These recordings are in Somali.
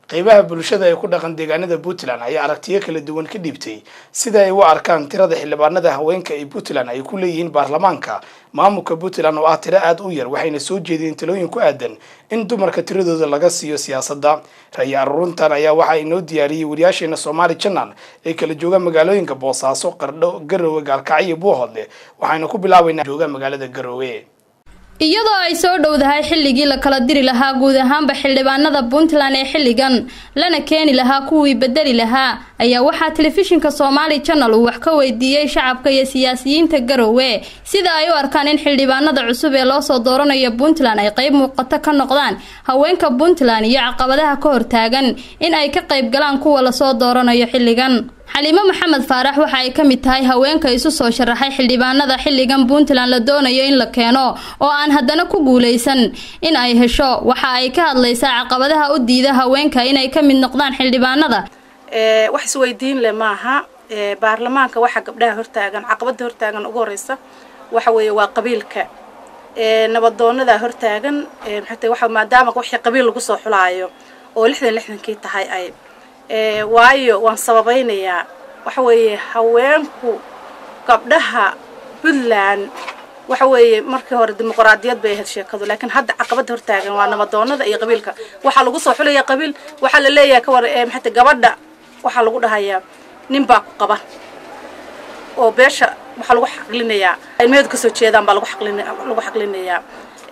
qeybaha bulshada ee ku dhaqan deegaanada puntland ayaa aragtiyo kala duwan ka dhiibtay sida ay u arkaan tirada xildhibaanada haweenka ee puntland ay ku leeyihiin baarlamaanka maamulka puntland oo ah tiro aada u yar waxayna soo jeediyeen talooyin ku aadan in dumarka tiradooda laga siiyo siyaasadda ra-yi aruurintan ayaa waxaa inoo diyaariyey wariyaasheena soomaali janal ee kala jooga magaalooyinka boosaaso qardho garowe gaalkacyo iyo buuhoodle waxayna ku bilaabaynaa jooga magaalada garowe iyadoo ay soo dhowdahay xilligii la kala diri lahaa guud ahaanba xildhibaanada puntland ee xilligan lana keeni lahaa kuwii bedeli lahaa ayaa waxaa telefishinka soomaali janal uu wax ka weydiiyey shacabka iyo siyaasiyiinta garowe sida ay u arkaan in xildhibaanada cusub ee loosoo dooranayo puntland ay qeyb muuqato ka noqdaan haweenka puntland iyo caqabadaha ka hortaagan in ay ka qayb galaan kuwa lasoo dooranayo xilligan xaliimo maxamed faarax waxa ay ka mid tahay haweenka isu soo sharaxay xildhibaanada xilligan puntland la doonayo in la keeno oo aan haddana ku guuleysan in ay hesho waxa ay ka hadlaysaa caqabadaha u diida haweenka inay ka mid noqdaan xildhibaanada wax isweydiin leh maaha baarlamaanka waxaa gabdhaha hortaagan caqabada hortaagan ugu horeysa waxa weeye waa qabiilka nabadoonada hortaagan maxay maadaama wixii qabiil lagu soo xulaayo oo lixdan lixdankii tahay ay waayo waan sababaynayaa waxa weeye haweenku gabdhaha puntland waxa weeye markii hore dimuqraadiyad bay ahayd sheekadu laakiin hadda caqabada hortaagan waa nabadoonada iyo qabiilka waxaa lagu soo xulaya qabiil waxaa la leeyahay kawar maxay gabadha waxaa lagu dhahayaa nin baa ku qaba oo beesha waxaa lagu xaqlinayaa ilmeheedu kasoo jeedaan baa lagu xaqlin lagu xaqlinayaa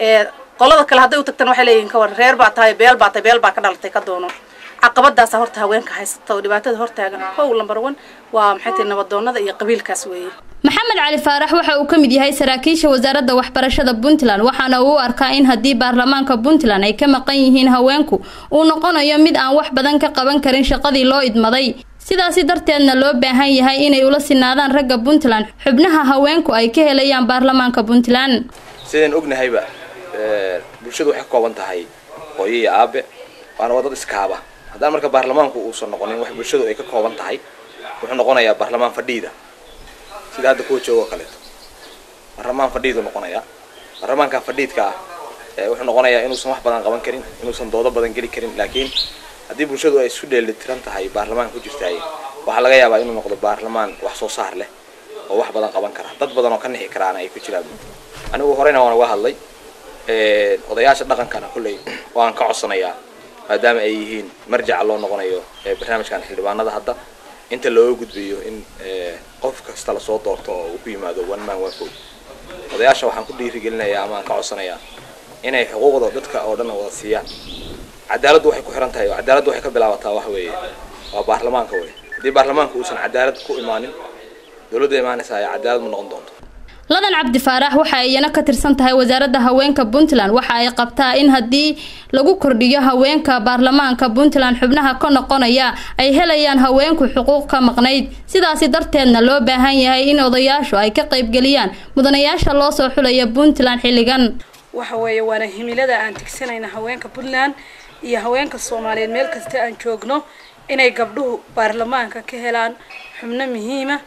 qolada kale hadday u tagtaan waxay leeyihin kawar reer baa tahay beel baa tahay beel baa ka dhalatay ka doono caqabadaasa horta haweenka haysata oo dhibaatada hortaagan kow lambar one waa maxay tahay nabadoonada iyo qabiilkaas weeye maxamed cali faarax waxa uu ka mid yahay saraakiisha wasaaradda waxbarashada puntland waxaana uu u arkaa in haddii baarlamaanka puntland ay ka maqan yihiin haweenku uu noqonayo mid aan wax badan ka qaban karin shaqadii loo idmaday sidaasi darteedna loo baahan yahay inay ula sinaadaan ragga puntland xubnaha haweenku ay ka helayaan baarlamaanka puntland sidaan ognahayba bulshadu waxay ka kooban tahay hooyo iyo aabe waana waa dad iskaaba haddaan marka baarlamaanku uusan noqonin wax bulshadu ay ka kooban tahay wuxuu noqonayaa baarlamaan fadhiida sida hadda kuwa jooga oo kaleeto baarlamaan fadhiidu noqonayaa baarlamaanka fadhiidka ah wuxuu noqonayaa inuusan wax badan qaban karin inuusan doodo badan geli karin laakiin haddii bulshadu ay isu dheelitiran tahay baarlamaanka ku jirtaay waxaa laga yaabaa inuu noqdo baarlamaan wax soo saar leh oo wax badan qaban kara dad badan oo ka nixi karaana ay ku jiraan anigu horeyna waan uga hadlay odayaasha dhaqankana kulley waan ka codsanayaa maadaama ay yihiin marjaca loo noqonayo barnaamijkan xildhibaanada hadda inta looga gudbayo in qof kasta lasoo doorto oo uu ku yimaado one man one vote odayaasha waxaan ku dhiirigelinayaa ama aan ka codsanayaa inay xuquuqda dadka oo dhan wada siiyaan cadaaladdu waxay ku xiran tahay oo cadaaladdu waxay ka bilaabataa wax weeye waa baarlamaanka wey haddii baarlamaanka uusan cadaalad ku imaanin dowladda imaanaysa ay cadaalad ma noqon doonto ladan cabdi faarax waxa ay iyana ka tirsan tahay wasaaradda haweenka puntland waxa ay qabtaa in haddii lagu kordhiyo haweenka baarlamaanka puntland xubnaha ka noqonaya ay helayaan haweenku xuquuq ka maqnayd sidaasi darteedna loo baahan yahay in odayaashu ay ka qaybgeliyaan mudanayaasha loo soo xulaya puntland xilligan waxa weeye waana himilada aan tigsanayna haweenka puntland iyo haweenka soomaaliyeed meel kasta aan joogno inay gabdhuhu baarlamaanka ka helaan xubno muhiima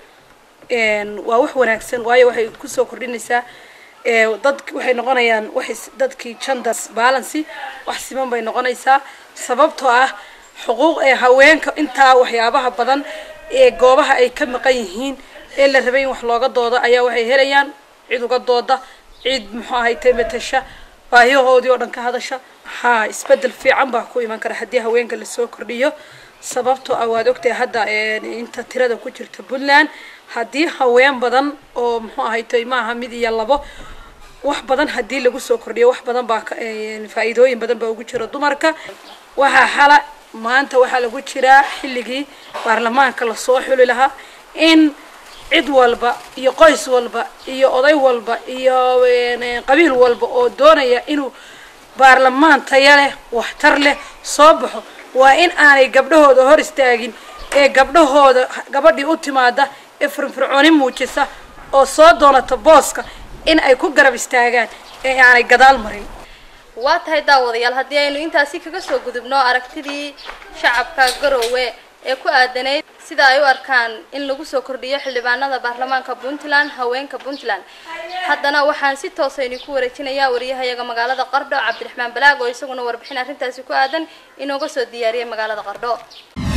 waa wax wanaagsan waayo waxay kusoo kordhinaysaa dad waxay noqonayaan waxay dadkii genders balancy wax siman bay noqonaysaa sababtoo ah xuquuq ee haweenka intaa waxyaabaha badan ee goobaha ay ka maqan yihiin ee la rabay in wax looga doodo ayaa waxay helayaan cid uga dooda cid muxuu ahay tamatasha baahiyahoodii oo dhan ka hadasha haa isbedel fiican baa ku iman kara haddii haweenka lasoo kordhiyo sababtoo ah waad ogtahay hadda inta tirada ku jirta puntland haddii haween badan oo muxuu ahaytay maaha mid iyo labo wax badan haddii lagu soo kordhiyo wax badan baa faa-iidooyin badan baa ugu jira dumarka waxaa xala maanta waxaa lagu jiraa xilligii baarlamaanka lasoo xuli lahaa in cid walba iyo qoys walba iyo oday walba iyo qabiil walba oo doonaya inuu baarlamaan taya leh waxtar leh soo baxo waa in aanay gabdhahooda hor istaagin ee gabdhahooda gabadhii u timaada ee firfircooni muujisa oo soo doonata booska in ay ku garab istaagaan ee aanay gadaal marin waa tahay daawadayaal haddii aynu intaasi kaga soo gudubno aragtidii shacabka garowe ee ku aadanayd sida ay u arkaan in lagu soo kordhiyo xildhibaanada baarlamaanka puntland haweenka puntland haddana waxaan si toosayni ku wareejinayaa wariyahayaga magaalada qardho cabdiraxmaan balaag oo isaguna warbixin arrintaasi ku aadan inooga soo diyaariyay magaalada qardho